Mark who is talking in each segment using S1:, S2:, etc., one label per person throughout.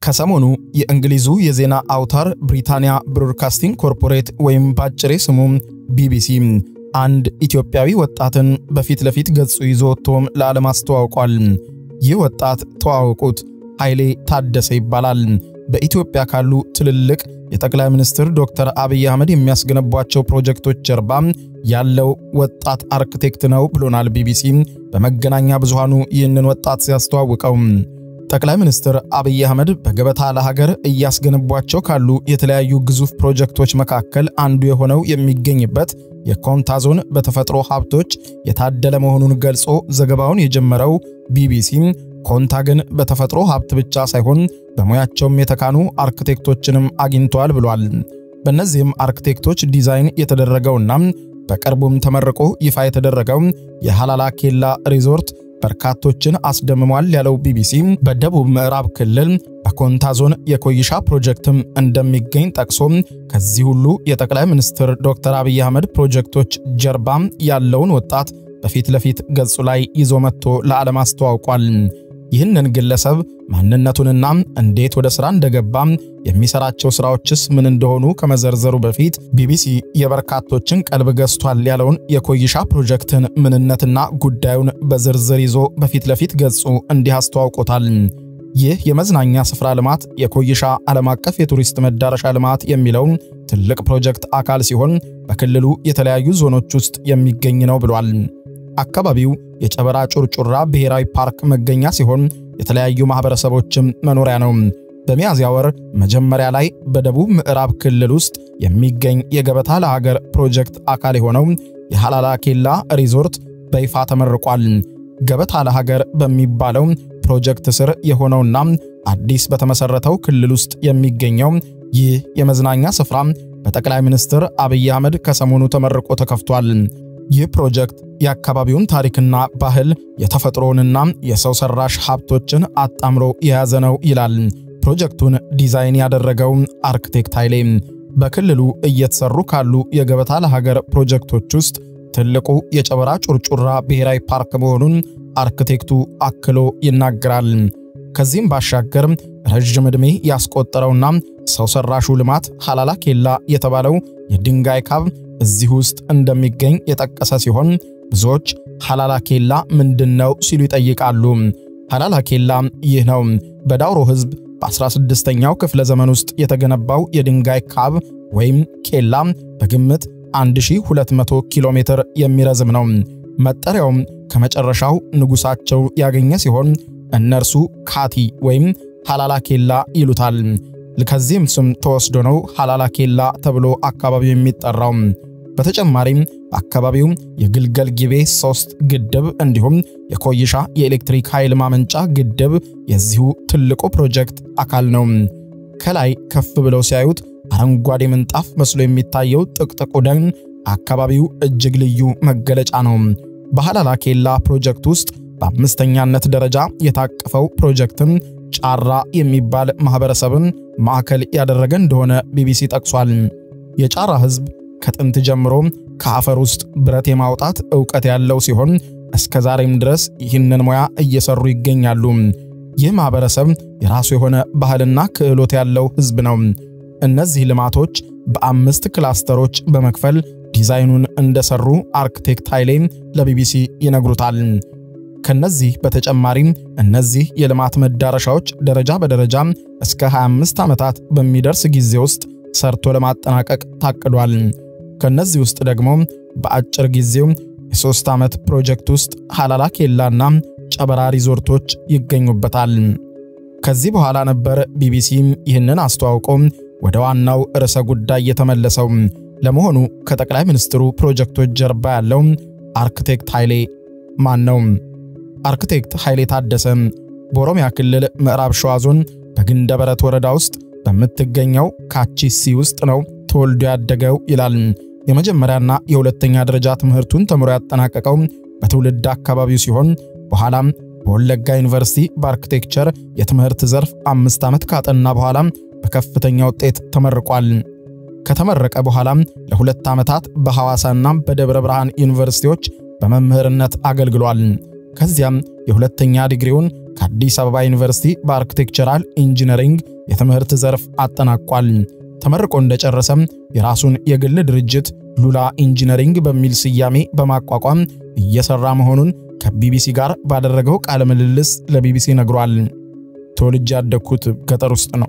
S1: ከሰሞኑ የእንግሊዙ የዜና አውታር ብሪታንያ ብሮድካስቲንግ ኮርፖሬት ወይም ባጭሬ ስሙ ቢቢሲ አንድ ኢትዮጵያዊ ወጣትን በፊት ለፊት ገጹ ይዞ ወጥቶም ለዓለም አስተዋውቋል። ይህ ወጣት ተዋወቁት፣ ኃይሌ ታደሰ ይባላል። በኢትዮጵያ ካሉ ትልልቅ የጠቅላይ ሚኒስትር ዶክተር አብይ አህመድ የሚያስገነቧቸው ፕሮጀክቶች ጀርባ ያለው ወጣት አርክቴክት ነው ብሎናል ቢቢሲ በመገናኛ ብዙሃኑ ይህንን ወጣት ሲያስተዋውቀው። ጠቅላይ ሚኒስትር አብይ አህመድ በገበታ ለሀገር እያስገነቧቸው ካሉ የተለያዩ ግዙፍ ፕሮጀክቶች መካከል አንዱ የሆነው የሚገኝበት የኮንታ ዞን በተፈጥሮ ሀብቶች የታደለ መሆኑን ገልጾ ዘገባውን የጀመረው ቢቢሲ ኮንታ ግን በተፈጥሮ ሀብት ብቻ ሳይሆን በሙያቸውም የተካኑ አርክቴክቶችንም አግኝተዋል ብሏል። በእነዚህም አርክቴክቶች ዲዛይን የተደረገውና በቅርቡም ተመርቆ ይፋ የተደረገው የሃላላ ኬላ ሪዞርት በርካቶችን አስደምሟል ያለው ቢቢሲ በደቡብ ምዕራብ ክልል በኮንታ ዞን የኮይሻ ፕሮጀክትም እንደሚገኝ ጠቅሶ ከዚህ ሁሉ የጠቅላይ ሚኒስትር ዶክተር አብይ አህመድ ፕሮጀክቶች ጀርባ ያለውን ወጣት በፊት ለፊት ገጹ ላይ ይዞ መጥቶ ለዓለም አስተዋውቋል። ይህንን ግለሰብ ማንነቱንና እንዴት ወደ ሥራ እንደገባ የሚሰራቸው ሥራዎችስ ምን እንደሆኑ ከመዘርዘሩ በፊት ቢቢሲ የበርካቶችን ቀልብ ገዝቷል ያለውን የኮይሻ ፕሮጀክትን ምንነትና ጉዳዩን በዝርዝር ይዞ በፊት ለፊት ገጹ እንዲህ አስተዋውቆታል። ይህ የመዝናኛ ስፍራ ልማት የኮይሻ ዓለም አቀፍ የቱሪስት መዳረሻ ልማት የሚለው ትልቅ ፕሮጀክት አካል ሲሆን በክልሉ የተለያዩ ዞኖች ውስጥ የሚገኝ ነው ብሏል። አካባቢው የጨበራ ጩርጩራ ብሔራዊ ፓርክ መገኛ ሲሆን የተለያዩ ማህበረሰቦችም መኖሪያ ነው። በሚያዝያ ወር መጀመሪያ ላይ በደቡብ ምዕራብ ክልል ውስጥ የሚገኝ የገበታ ለሀገር ፕሮጀክት አካል የሆነው የሃላላ ኬላ ሪዞርት በይፋ ተመርቋል። ገበታ ለሀገር በሚባለው ፕሮጀክት ስር የሆነውና አዲስ በተመሰረተው ክልል ውስጥ የሚገኘው ይህ የመዝናኛ ስፍራ በጠቅላይ ሚኒስትር አብይ አህመድ ከሰሞኑ ተመርቆ ተከፍቷል። ይህ ፕሮጀክት የአካባቢውን ታሪክና ባህል የተፈጥሮንና የሰው ሰራሽ ሀብቶችን አጣምሮ የያዘ ነው ይላል። ፕሮጀክቱን ዲዛይን ያደረገው አርክቴክት ኃይሌ በክልሉ እየተሰሩ ካሉ የገበታ ለሀገር ፕሮጀክቶች ውስጥ ትልቁ የጨበራ ጩርጩራ ብሔራዊ ፓርክ መሆኑን አርክቴክቱ አክሎ ይናገራል። ከዚህም ባሻገር ረዥም ዕድሜ ያስቆጠረውና ሰው ሰራሹ ልማት ሃላላ ኬላ የተባለው የድንጋይ ካብ እዚህ ውስጥ እንደሚገኝ የጠቀሰ ሲሆን ብዙዎች ሃላላ ኬላ ምንድነው ሲሉ ይጠይቃሉ። ሃላላ ኬላ ይህ ነው። በዳውሮ ሕዝብ በ16ኛው ክፍለ ዘመን ውስጥ የተገነባው የድንጋይ ካብ ወይም ኬላ በግምት 1200 ኪሎ ሜትር የሚረዝም ነው። መጠሪያውም ከመጨረሻው ንጉሳቸው ያገኘ ሲሆን እነርሱ ካቲ ወይም ሃላላ ኬላ ይሉታል። ከዚህም ስም ተወስዶ ነው ሃላላ ኬላ ተብሎ አካባቢው የሚጠራው። በተጨማሪም በአካባቢው የግልገል ጊቤ ሶስት ግድብ እንዲሁም የኮይሻ የኤሌክትሪክ ኃይል ማመንጫ ግድብ የዚሁ ትልቁ ፕሮጀክት አካል ነው። ከላይ ከፍ ብለው ሲያዩት አረንጓዴ ምንጣፍ መስሎ የሚታየው ጥቅጥቁ ደን አካባቢው እጅግ ልዩ መገለጫ ነው። በሃላላ ኬላ ፕሮጀክት ውስጥ በአምስተኛነት ደረጃ የታቀፈው ፕሮጀክትም ጫራ የሚባል ማህበረሰብን ማዕከል ያደረገ እንደሆነ ቢቢሲ ጠቅሷል። የጫራ ሕዝብ ከጥንት ጀምሮ ከአፈር ውስጥ ብረት የማውጣት ዕውቀት ያለው ሲሆን እስከ ዛሬም ድረስ ይህንን ሙያ እየሰሩ ይገኛሉ። ይህ ማህበረሰብ የራሱ የሆነ ባህልና ክህሎት ያለው ሕዝብ ነው። እነዚህ ልማቶች በአምስት ክላስተሮች በመክፈል ዲዛይኑን እንደሰሩ አርክቴክት ኃይሌ ለቢቢሲ ይነግሩታል። ከነዚህ በተጨማሪም እነዚህ የልማት መዳረሻዎች ደረጃ በደረጃ እስከ 25 ዓመታት በሚደርስ ጊዜ ውስጥ ሰርቶ ለማጠናቀቅ ታቅዷል። ከነዚህ ውስጥ ደግሞ በአጭር ጊዜው የሶስት ዓመት ፕሮጀክት ውስጥ ሃላላ ኬላና ጨበራ ሪዞርቶች ይገኙበታል። ከዚህ በኋላ ነበር ቢቢሲ ይህንን አስተዋውቆ ወደ ዋናው ርዕሰ ጉዳይ የተመለሰው። ለመሆኑ ከጠቅላይ ሚኒስትሩ ፕሮጀክቶች ጀርባ ያለው አርክቴክት ኃይሌ ማን ነው? አርክቴክት ኃይሌ ታደሰ በኦሮሚያ ክልል ምዕራብ ሸዋ ዞን በግንደበረት ወረዳ ውስጥ በምትገኘው ካቺሲ ውስጥ ነው ተወልዶ ያደገው ይላል። የመጀመሪያና የሁለተኛ ደረጃ ትምህርቱን ተምሮ ያጠናቀቀው በትውልድ አካባቢው ሲሆን በኋላም በወለጋ ዩኒቨርሲቲ በአርክቴክቸር የትምህርት ዘርፍ አምስት ዓመት ካጠና በኋላ በከፍተኛ ውጤት ተመርቋል። ከተመረቀ በኋላም ለሁለት ዓመታት በሐዋሳና በደብረ ብርሃን ዩኒቨርሲቲዎች በመምህርነት አገልግሏል። ከዚያም የሁለተኛ ዲግሪውን ከአዲስ አበባ ዩኒቨርሲቲ በአርክቴክቸራል ኢንጂነሪንግ የትምህርት ዘርፍ አጠናቋል። ተመርቆ እንደጨረሰም የራሱን የግል ድርጅት ሉላ ኢንጂነሪንግ በሚል ስያሜ በማቋቋም እየሰራ መሆኑን ከቢቢሲ ጋር ባደረገው ቃለ ምልልስ ለቢቢሲ ነግሯል። ተወልጄ ያደግኩት ገጠር ውስጥ ነው።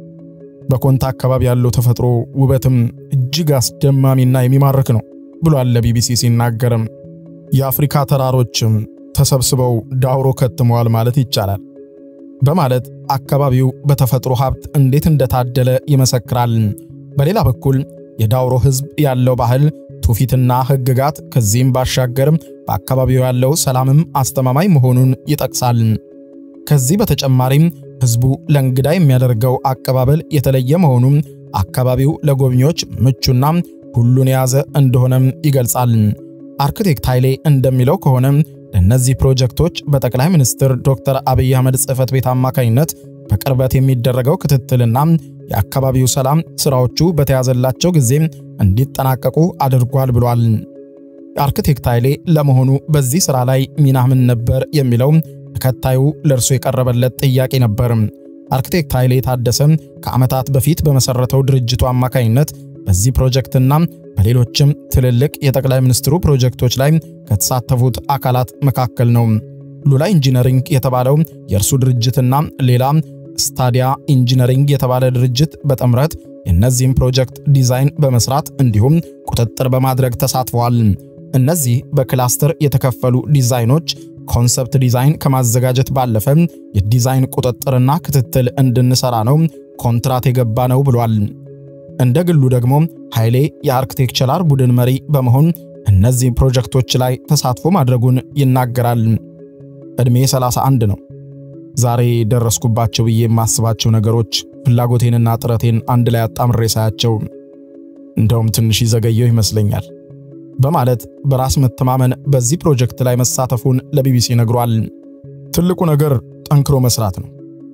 S1: በኮንታ አካባቢ ያለው ተፈጥሮ ውበትም እጅግ አስደማሚና የሚማርክ ነው ብሏል ለቢቢሲ ሲናገርም የአፍሪካ ተራሮችም ተሰብስበው ዳውሮ ከትመዋል ማለት ይቻላል በማለት አካባቢው በተፈጥሮ ሀብት እንዴት እንደታደለ ይመሰክራል። በሌላ በኩል የዳውሮ ሕዝብ ያለው ባህል፣ ትውፊትና ሕግጋት ከዚህም ባሻገር በአካባቢው ያለው ሰላምም አስተማማኝ መሆኑን ይጠቅሳል። ከዚህ በተጨማሪም ሕዝቡ ለእንግዳ የሚያደርገው አቀባበል የተለየ መሆኑም አካባቢው ለጎብኚዎች ምቹና ሁሉን የያዘ እንደሆነም ይገልጻል። አርክቴክት ኃይሌ እንደሚለው ከሆነ ለእነዚህ ፕሮጀክቶች በጠቅላይ ሚኒስትር ዶክተር አብይ አህመድ ጽሕፈት ቤት አማካኝነት በቅርበት የሚደረገው ክትትልና የአካባቢው ሰላም ስራዎቹ በተያዘላቸው ጊዜ እንዲጠናቀቁ አድርጓል ብሏል። አርክቴክት ኃይሌ ለመሆኑ በዚህ ሥራ ላይ ሚናህ ምን ነበር የሚለው ተከታዩ ለእርሱ የቀረበለት ጥያቄ ነበር። አርክቴክት ኃይሌ ታደሰ ከዓመታት በፊት በመሠረተው ድርጅቱ አማካኝነት በዚህ ፕሮጀክትና በሌሎችም ትልልቅ የጠቅላይ ሚኒስትሩ ፕሮጀክቶች ላይ ከተሳተፉት አካላት መካከል ነው። ሉላ ኢንጂነሪንግ የተባለው የእርሱ ድርጅትና ሌላ ስታዲያ ኢንጂነሪንግ የተባለ ድርጅት በጥምረት የእነዚህም ፕሮጀክት ዲዛይን በመስራት እንዲሁም ቁጥጥር በማድረግ ተሳትፈዋል። እነዚህ በክላስተር የተከፈሉ ዲዛይኖች ኮንሰፕት ዲዛይን ከማዘጋጀት ባለፈ የዲዛይን ቁጥጥርና ክትትል እንድንሰራ ነው ኮንትራት የገባ ነው ብሏል። እንደ ግሉ ደግሞ ኃይሌ የአርክቴክቸራል ቡድን መሪ በመሆን እነዚህ ፕሮጀክቶች ላይ ተሳትፎ ማድረጉን ይናገራል። ዕድሜ 31 ነው። ዛሬ ደረስኩባቸው ብዬ የማስባቸው ነገሮች ፍላጎቴንና ጥረቴን አንድ ላይ አጣምሬ ሳያቸው እንደውም ትንሽ ይዘገየው ይመስለኛል በማለት በራስ መተማመን በዚህ ፕሮጀክት ላይ መሳተፉን ለቢቢሲ ነግሯል። ትልቁ ነገር ጠንክሮ መስራት ነው።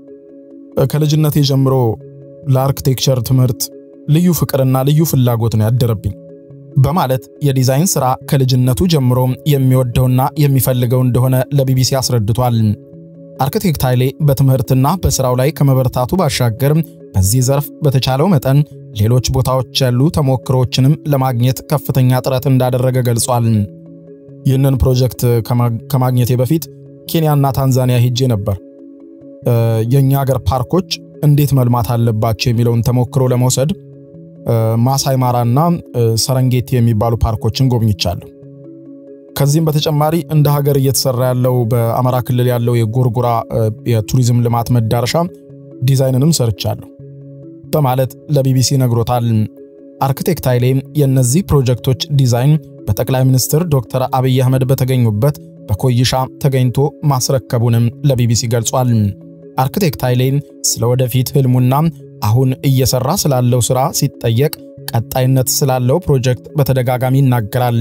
S1: ከልጅነቴ ጀምሮ ለአርክቴክቸር ትምህርት ልዩ ፍቅርና ልዩ ፍላጎት ነው ያደረብኝ በማለት የዲዛይን ሥራ ከልጅነቱ ጀምሮ የሚወደውና የሚፈልገው እንደሆነ ለቢቢሲ አስረድቷል። አርክቴክት ኃይሌ በትምህርትና በሥራው ላይ ከመበርታቱ ባሻገር በዚህ ዘርፍ በተቻለው መጠን ሌሎች ቦታዎች ያሉ ተሞክሮዎችንም ለማግኘት ከፍተኛ ጥረት እንዳደረገ ገልጿል። ይህንን ፕሮጀክት ከማግኘቴ በፊት ኬንያና ታንዛኒያ ሄጄ ነበር። የእኛ ሀገር ፓርኮች እንዴት መልማት አለባቸው የሚለውን ተሞክሮ ለመውሰድ ማሳይ ማራና ሰረንጌቲ የሚባሉ ፓርኮችን ጎብኝቻለሁ። ከዚህም በተጨማሪ እንደ ሀገር እየተሰራ ያለው በአማራ ክልል ያለው የጎርጎራ የቱሪዝም ልማት መዳረሻ ዲዛይንንም ሰርቻለሁ በማለት ለቢቢሲ ነግሮታል። አርክቴክት ኃይሌ የእነዚህ ፕሮጀክቶች ዲዛይን በጠቅላይ ሚኒስትር ዶክተር አብይ አህመድ በተገኙበት በኮይሻ ተገኝቶ ማስረከቡንም ለቢቢሲ ገልጿል። አርክቴክት ኃይሌ ስለ ወደፊት ህልሙና አሁን እየሰራ ስላለው ሥራ ሲጠየቅ ቀጣይነት ስላለው ፕሮጀክት በተደጋጋሚ ይናገራል።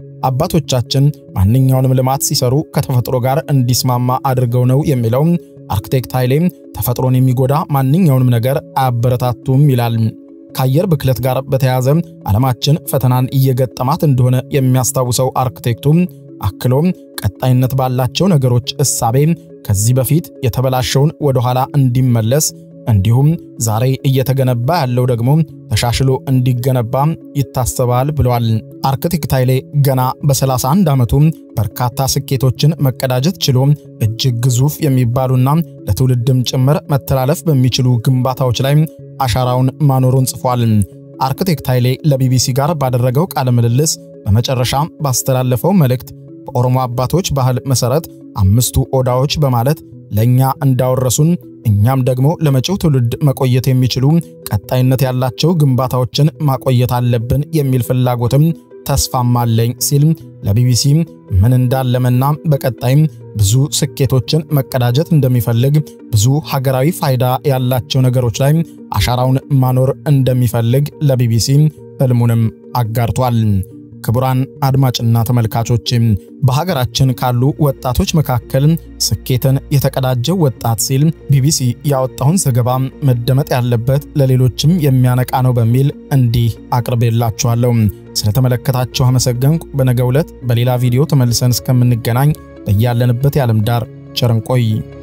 S1: አባቶቻችን ማንኛውንም ልማት ሲሰሩ ከተፈጥሮ ጋር እንዲስማማ አድርገው ነው የሚለው አርክቴክት ኃይሌ ተፈጥሮን የሚጎዳ ማንኛውንም ነገር አያበረታቱም ይላል። ከአየር ብክለት ጋር በተያያዘ ዓለማችን ፈተናን እየገጠማት እንደሆነ የሚያስታውሰው አርክቴክቱ አክሎም ቀጣይነት ባላቸው ነገሮች እሳቤ ከዚህ በፊት የተበላሸውን ወደ ኋላ እንዲመለስ እንዲሁም ዛሬ እየተገነባ ያለው ደግሞ ተሻሽሎ እንዲገነባ ይታሰባል ብለዋል። አርክቴክት ኃይሌ ገና በ31 ዓመቱ በርካታ ስኬቶችን መቀዳጀት ችሎ እጅግ ግዙፍ የሚባሉና ለትውልድም ጭምር መተላለፍ በሚችሉ ግንባታዎች ላይ አሻራውን ማኖሩን ጽፏል። አርክቴክት ኃይሌ ለቢቢሲ ጋር ባደረገው ቃለ ምልልስ በመጨረሻ ባስተላለፈው መልእክት በኦሮሞ አባቶች ባህል መሠረት አምስቱ ኦዳዎች በማለት ለእኛ እንዳወረሱን እኛም ደግሞ ለመጪው ትውልድ መቆየት የሚችሉ ቀጣይነት ያላቸው ግንባታዎችን ማቆየት አለብን የሚል ፍላጎትም ተስፋም አለኝ ሲል ለቢቢሲ ምን እንዳለመና በቀጣይም ብዙ ስኬቶችን መቀዳጀት እንደሚፈልግ ብዙ ሀገራዊ ፋይዳ ያላቸው ነገሮች ላይ አሻራውን ማኖር እንደሚፈልግ ለቢቢሲ ህልሙንም አጋርቷል። ክቡራን አድማጭና ተመልካቾች በሀገራችን ካሉ ወጣቶች መካከል ስኬትን የተቀዳጀው ወጣት ሲል ቢቢሲ ያወጣውን ዘገባ መደመጥ ያለበት ለሌሎችም የሚያነቃ ነው በሚል እንዲህ አቅርቤላችኋለሁ። ስለተመለከታችሁ አመሰገንኩ። በነገው ዕለት በሌላ ቪዲዮ ተመልሰን እስከምንገናኝ በያለንበት የዓለም ዳር ቸር እንቆይ።